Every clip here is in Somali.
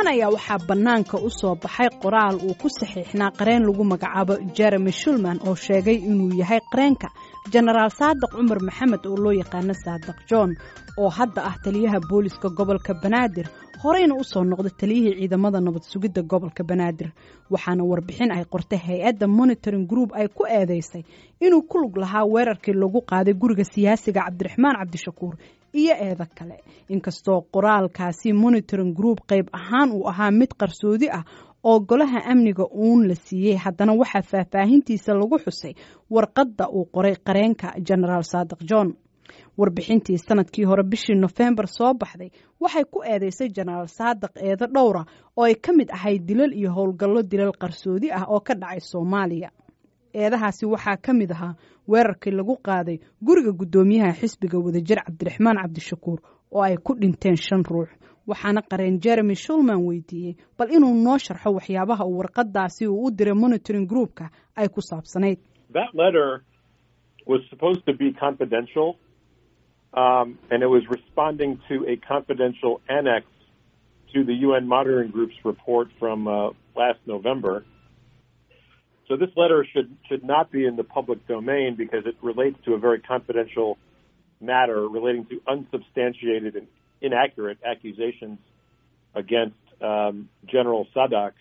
dhowaan ayaa waxaa bannaanka u soo baxay qoraal uu ku saxiixnaa qareen lagu magacaabo jeremy shulman oo sheegay inuu yahay qareenka jenaraal saadiq cumar maxamed oo loo yaqaano saadiq john oo hadda ah taliyaha booliska gobolka banaadir horeyna u soo noqda taliyihii ciidamada nabad sugidda gobolka banaadir waxaana warbixin ay qortay hay-adda monitoring group ay ku eedeysay inuu ku lug lahaa weerarkii lagu qaaday guriga siyaasiga cabdiraxmaan cabdishakuur iyo eedo kale inkastoo qoraalkaasi monitoring group qayb ahaan uu ahaa mid qarsoodi ah oo golaha amniga uun la siiyey haddana waxaa faahfaahintiisa lagu xusay warqadda uu qoray qareenka genaraal saadiq john warbixintii sanadkii hore bishii nofembar soo baxday waxay ku eedeysay jenaraal saadiq eedo dhowra oo ay ka mid ahayd dilal iyo howlgallo dilal qarsoodi ah oo ka dhacay soomaaliya eedahaasi waxaa ka mid ahaa weerarkii lagu qaaday guriga guddoomiyaha xisbiga wadajir cabdiraxmaan cabdishakuur oo ay ku dhinteen shan ruux waxaana qareen jeremy shulman weydiiyey bal inuu noo sharxo waxyaabaha uu warqadaasi uu u diray monitoring groupka ay ku saabsanayd Um, and it was responding to a confidential annex to the UN Monitoring Group's report from uh, last November. So this letter should should not be in the public domain because it relates to a very confidential matter relating to unsubstantiated and inaccurate accusations against um, General Sadak.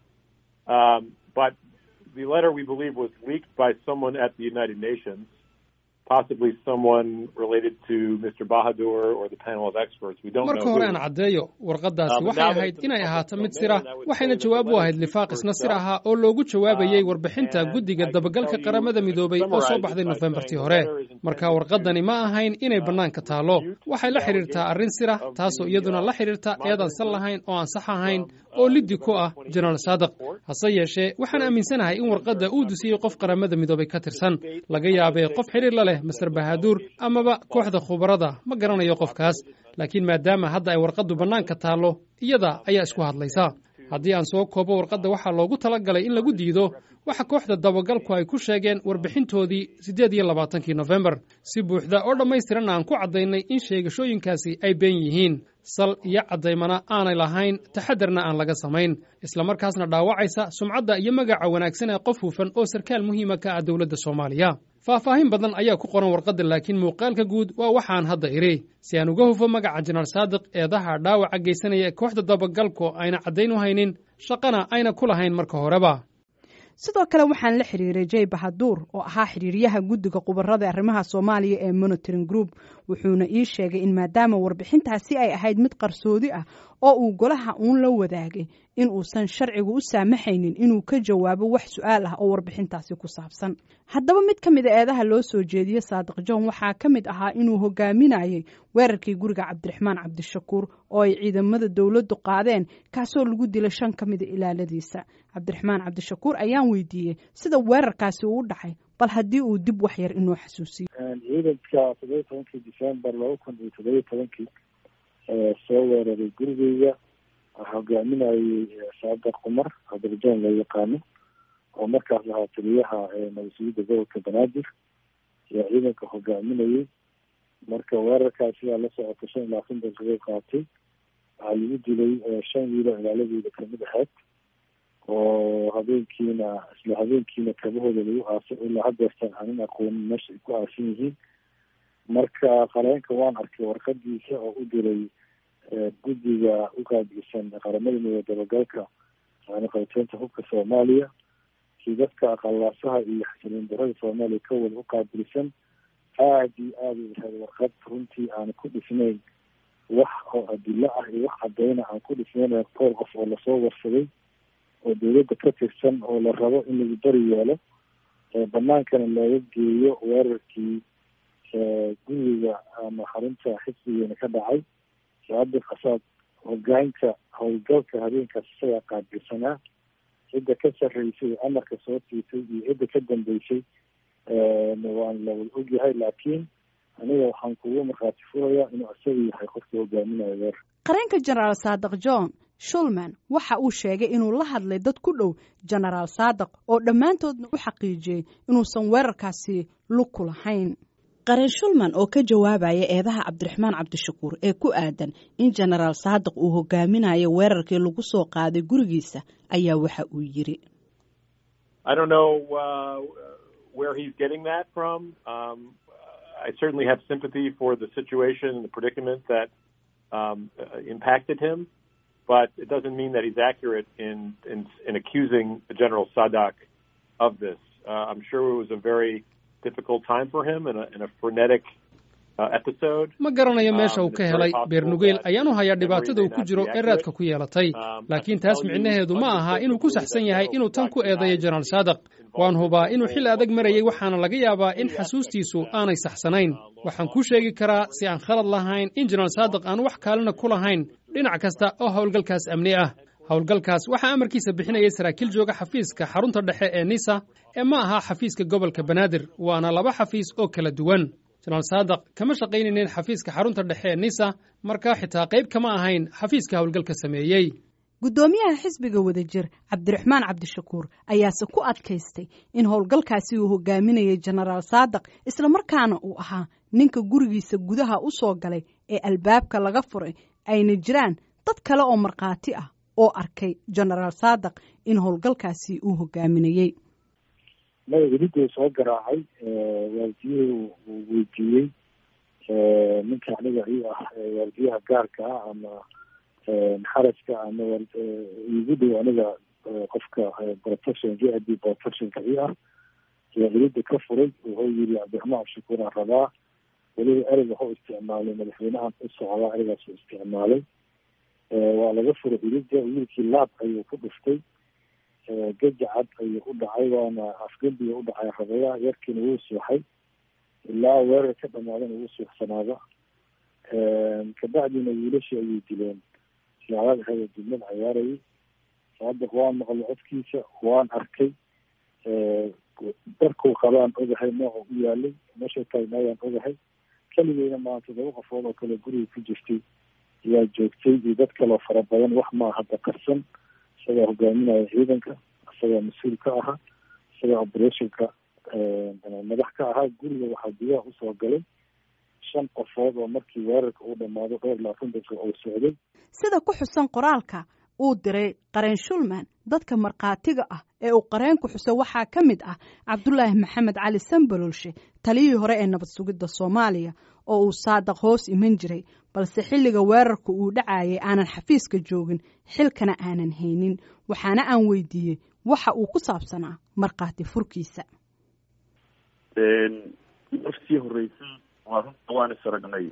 Um, but the letter, we believe, was leaked by someone at the United Nations possibly someone related to Mr. Bahadur or the panel of experts. We don't marka know. hore aan caddeeyo warqaddaasi waxay ahayd inay ahaato mid sir ah waxayna jawaab u ahayd lifaaq isna sir ahaa oo loogu jawaabayey warbixinta guddiga dabagalka qaramada midoobay oo soo baxday nofembartii hore marka warqaddani ma ahayn inay bannaanka taallo waxay la xidhiirtaa arrin sir ah taasoo iyaduna la xidhiirta eedaan sal lahayn oo aan sax ahayn oo liddi ku ah jenaraal saadiq hase yeeshee waxaan aaminsanahay in warqadda uu dusiyey qof qaramada midoobay ka tirsan laga yaabee qof xidhiir la leh master bahaduur amaba kooxda khubarada ma garanayo qofkaas laakiin maadaama hadda ay warqaddu bannaanka taallo iyada ayaa isku hadlaysa haddii aan soo koobo warqadda waxaa loogu talagalay in lagu diido waxa kooxda dabagalku ay ku sheegeen warbixintoodii siddeed iyo labaatankii nofembar si buuxda oo dhammaystiranna aan ku caddaynay in sheegashooyinkaasi ay been yihiin sal iyo caddaymana aanay lahayn taxadarna aan laga samayn islamarkaasna dhaawacaysa sumcadda iyo magaca wanaagsan ee qof hufan oo sarkaal muhiima ka ah dowladda soomaaliya faahfaahin badan ayaa ku qoran warqadda laakiin muuqaalka guud waa waxaan hadda idhi si aan uga hufo magaca jenaraal saadiq eedaha dhaawaca geysanaya ee kooxda dabagalku ayna caddayn u haynin shaqana ayna ku lahayn marka horeba sidoo kale waxaan la xiriiray jay bahaduur oo ahaa xiriiryaha guddiga khubarada arrimaha soomaaliya ee monitoring group wuxuuna ii sheegay in maadaama warbixintaasi ay ahayd mid qarsoodi ah oo uu golaha uun la wadaagay in uusan sharcigu u saamaxaynin inuu ka jawaabo wax su-aal ah oo warbixintaasi ku saabsan haddaba mid ka mid a eedaha loo soo jeediye saadiq john waxaa ka mid ahaa inuu hogaaminayay weerarkii guriga cabdiraxmaan cabdishakuur oo ay ciidamada dowladdu qaadeen kaasoo lagu dilay shan ka mida ilaaladiisa cabdiraxmaan cabdishakuur ayaan weydiiyey sida weerarkaasi uu u dhacay bal haddii uu dib wax yar inoo xasuusiyo ciidanka toddobiyi tobankii december laba kun iyo toddobiyi tobankii soo weeraray gurigeyga hogaaminayay saadiq cumar cabdirajoon loo yaqaano oo markaas ahaa taliyaha nabadsugyadda gobolka banaadir ayaa ciidanka hogaaminayay marka weerarkaas ayaa la socota shan iyo labaatan daqiiqo qaatay waxaa lagu dilay shan wiilo ilaaladeyda kamid ahayd oo habeenkiina isla habeenkiina kabahooda lagu aasay ilaa hadeertan aanin aqoonin meesha ay ku aasan yihiin marka qareenka waan arkay warqadiisa oo u diray guddiga u qaabilsan qaramada midooda dabagalka yani qabteynta hubka soomaaliya si dadka aqalaasaha iyo xasiliin darada soomaaliya ka wada u qaabilsan aada iyo aada u ahayd warqad runtii aan ku dhisnayn wax oo adilo ah iyo wax cadeyna aan ku dhisnayn dhowr qof oo lasoo warsaday oo dowladda ka tirsan oo la rabo in lagu bari yeelo banaankana looga geeyo weerarkii guriga ama xarunta xisbigeena ka dhacay saadiq asaad hogaanka howlgalka habeenkaas isagaa qaabilsanaa cidda ka sarreysay amarka soo siisay iyo cidda ka dambeysay waan la wada ogyahay laakiin aniga waxaan kugu markhaati furayaa inuu isaga yahay qofka hogaaminayo weerar qareenka jenaraal saadiq john shulman waxa uu sheegay inuu la hadlay dad ku dhow jenaraal saadiq oo dhammaantoodna u xaqiijiyey inuusan weerarkaasi lug ku lahayn qaren shulman oo ka jawaabaya eedaha cabdiraxmaan cabdishakuur ee ku aadan in jenaraal saadiq uu hogaaminayo weerarkii lagu soo qaaday gurigiisa ayaa waxa uu yiri I certainly have sympathy for the situation and the predicament that um, uh, impacted him, but it doesn't mean that he's accurate in in, in accusing General Sadak of this. Uh, I'm sure it was a very difficult time for him and a, and a frenetic ma garanayo meesha uu ka helay beernugeyl ayaanu hayaa dhibaatada uu ku jiro ee raadka ku yeelatay laakiin taas micnaheedu ma aha inuu ku saxsan yahay inuu tan ku eedayo jenaraal saadiq waan hubaa inuu xil adag marayay waxaana laga yaabaa in xasuustiisu aanay saxsanayn waxaan kuu sheegi karaa si aan khalad lahayn in jenaraal saadiq aan wax kaalina ku lahayn dhinac kasta oo howlgalkaas amni ah howlgalkaas waxaa amarkiisa bixinayay saraakiil jooga xafiiska xarunta dhexe ee nisa ee ma aha xafiiska gobolka banaadir waana laba xafiis oo kala duwan jenaraal saadiq kama shaqaynaynin xafiiska xarunta dhexe ee nisa markaa xitaa qayb kama ahayn xafiiska howlgalka sameeyey guddoomiyaha xisbiga wadajir cabdiraxmaan cabdishakuur ayaase ku adkaystay in howlgalkaasi uu hogaaminayay jenaraal saadiq islamarkaana uu ahaa ninka gurigiisa gudaha u soo galay ee albaabka laga furay ayna jiraan dad kale oo markhaati ah oo arkay jenaraal saadiq in howlgalkaasi uu hogaaminayey madaxweynuhu soo garaacay waardiyuhu uu weydiiyey ninka aniga ii ah waardiyaha gaarka ah ama xarajka ama igu dhow aniga qofka protection j i b protectionka ii ah ayaa ilida ka furay wuxuu yiri cabdiraxmaan abshakuur aan rabaa weliba ereg waxuu isticmaalay madaxweynahan u socdaa eregaas uu isticmaalay waa laga furay ilida wiilkii laab ayuu ku dhuftay gajacad ayuu u dhacay waana afgembiga u dhacay rabayaha yarkiina wuu suuxay ilaa weerar ka dhamaadana wuu suuxsanaada kabacdina wiilashii ayay dileen siyaadaad ahayd dibnad cayaarayay saadiq waan maqlay codkiisa waan arkay darkuu qabaan ogahay nooca u yaalay meesha taagnaayaan ogahay keligeyna maa todoba qofood oo kale guriga ku jirtay ayaa joogtay iyo dad kaloo fara badan wax maa hadda qarsan isagaa hogaaminaya ciidanka isagaa mas-uul ka ahaa isagaa operationka madax ka ahaa guriga waxaa gudaha usoo galay shan qofood oo markii weerarka uu dhammaado dhowr labaatan daqiiqa uu socday sida ku xusan qoraalka uu diray qareen shulman dadka markhaatiga ah ee uu qareenku xuso waxaa ka mid ah cabdulaahi maxamed cali sambalolshe taliyihii hore ee nabad sugidda soomaaliya oo uu saadaq hoos iman jiray balse xilliga weerarka uu dhacayay aanan xafiiska joogin xilkana aanan haynin waxaana aan weydiiyey waxa uu ku saabsanaa markhaati furkiisa markii horeysay waa runta waan is aragnay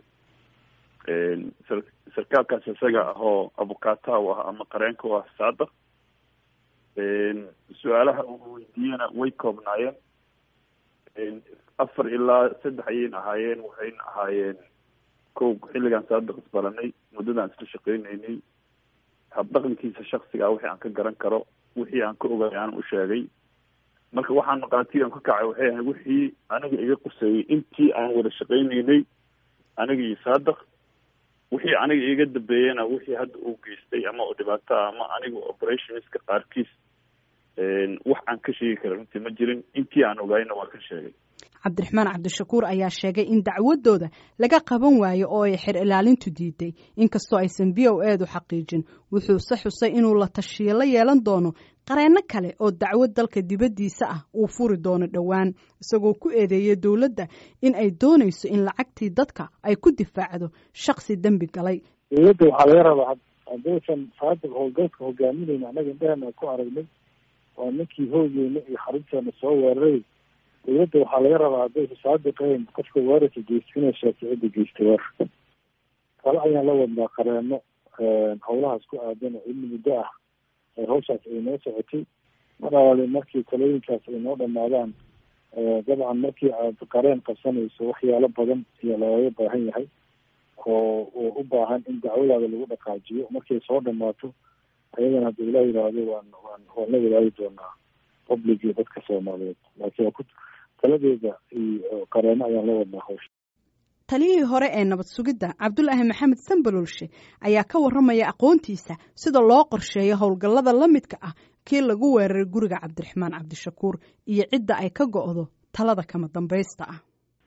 sarkaalkaas isaga ahoo abukaata u ah ama qareenka u ah saadaq su-aalaha uu weydiiyena way koobnaayeen afar ilaa saddex ayayna ahaayeen waxayna ahaayeen ko xilligaan saadiq isbaranay muddadaan isla shaqeyneynay habdhaqankiisa shaksigaa wixii aan ka garan karo wixii aan ka ogay aan u sheegay marka waxaan maqaatigan ka kacay waxay ahayd wixii aniga iga quseeyey intii aan wada shaqeyneynay aniga iyo saadiq wixii aniga iga dambeeyena wixii hadda uu geystay ama oo dhibaato ah ama aniga operationska qaarkiis wax aan ka sheegi kara runtii ma jirin intii aan ogaayna waa ka sheegay cabdiraxmaan cabdishakuur ayaa sheegay in dacwadooda laga qaban waayo oo ay xer ilaalintu diiday inkastoo aysan b o eedu xaqiijin wuxuuse xusay inuu la tashiyo la yeelan doono qareenno kale oo dacwad dalka dibaddiisa ah uu furi doono dhowaan isagoo ku eedeeyay dowladda in ay doonayso in lacagtii dadka ay ku difaacdo shaksi dembi galay dowladda waxaa laga rabaa haddaysan saadiq howlgalka hogaaminayna annaga indhahana ku aragnay waa ninkii hoogeyna iyo xarunteena soo weeraray dowladda waxaa laga rabaa haddaysa saadiqayn qofka weerarka geysta inay sheegto cidda geystay weerarka kale ayaan la wadnaa qareeno howlahaas ku aadan oo ilmi muddo ah hawshaas ay noo socotay mar alaale markii talooyinkaas ay noo dhamaadaan dabcan markii aad qareen qabsanayso waxyaalo badan iyo looga baahan yahay oo oo u baahan in dacwadaada lagu dhaqaajiyo markay soo dhamaato ayadana hadda ilaa yidhaahdo waan waan waan la wadaagi doonaa public iyo dadka soomaaliyeed laakiin waa ku taladeeda iyo qareeno ayaan la wadnaa hawsha taliyihii hore ee nabad sugidda cabdulaahi maxamed sambalolshe ayaa ka warramaya aqoontiisa sida loo qorsheeyo howlgallada la midka ah kii lagu weeraray guriga cabdiraxmaan cabdishakuur iyo cidda ay ka go'do talada kama dambaysta ah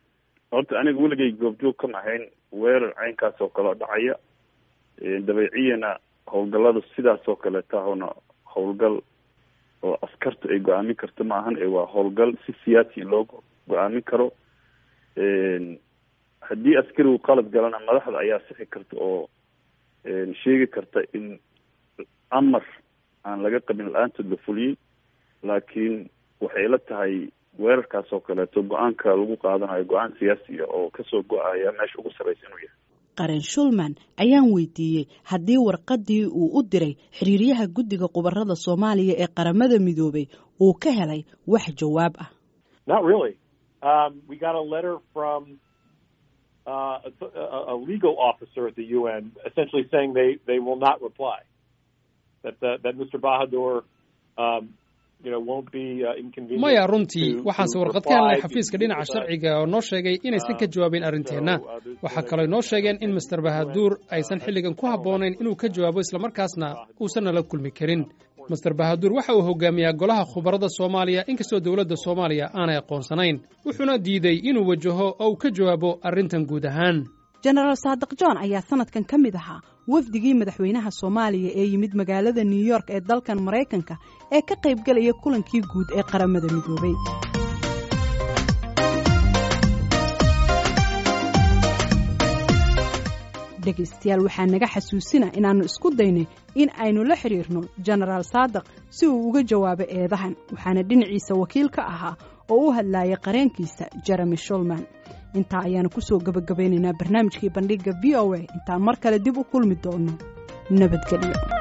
horta aniga weligay goobjoog kama ahayn weerar caynkaas oo kale oo dhacaya dabeeciyana howlgallada sidaas oo kaleeta ahona howlgal oo askarta ay go-aamin karto ma ahan ee waa howlgal si siyaasi loo go-aamin karo haddii askarigu qalad galana madaxda ayaa sixi karta oo sheegi karta in amar aan laga qabin la-aantood la fuliyey laakiin waxay la tahay weerarkaas oo kaleeto go-aanka lagu qaadanayo go-aan siyaasi ah oo kasoo go-aya meesha ugu sarreysa inuu yahay qaren shulman ayaan weydiiyey haddii warqadii uu u diray xiriiryaha guddiga khubarada soomaaliya ee qaramada midoobay uu ka helay wax jawaab ah not really um, we got a letter from uh, a, a legal officer at the UN essentially saying they, they will not reply that uh, that Mr. Bahadur um, maya runtii waxaanse warqad ka helnay xafiiska dhinaca sharciga oo noo sheegay inaysan ka jawaabin arrinteenna waxaa kaloo noo sheegeen in master bahaduur aysan xilligan ku habboonayn inuu ka jawaabo islamarkaasna uusan nala kulmi karin master bahaduur waxa uu hogaamiyaa golaha khubarada soomaaliya inkastoo dowladda soomaaliya aanay aqoonsanayn wuxuuna diiday inuu wajaho oo uu ka jawaabo arrintan guud ahaan jenaraal saadiq john ayaa sanadkan ka mid ahaa wafdigii madaxweynaha soomaaliya ee yimid magaalada new york ee dalkan maraykanka ee ka qaybgalaya kulankii guud ee qaramada midoobay dhegaystayaal waxaa naga xasuusina inaannu isku daynay in aynu la xidhiirno jenaraal saadiq si uu uga jawaabo eedahan waxaana dhinaciisa wakiil ka ahaa oo u hadlaayay qareenkiisa jeremy shulman intaa ayaanu ku soo gebagabaynaynaa barnaamijkii bandhigga v o a intaan mar kale dib u kulmi doono nabadgelyo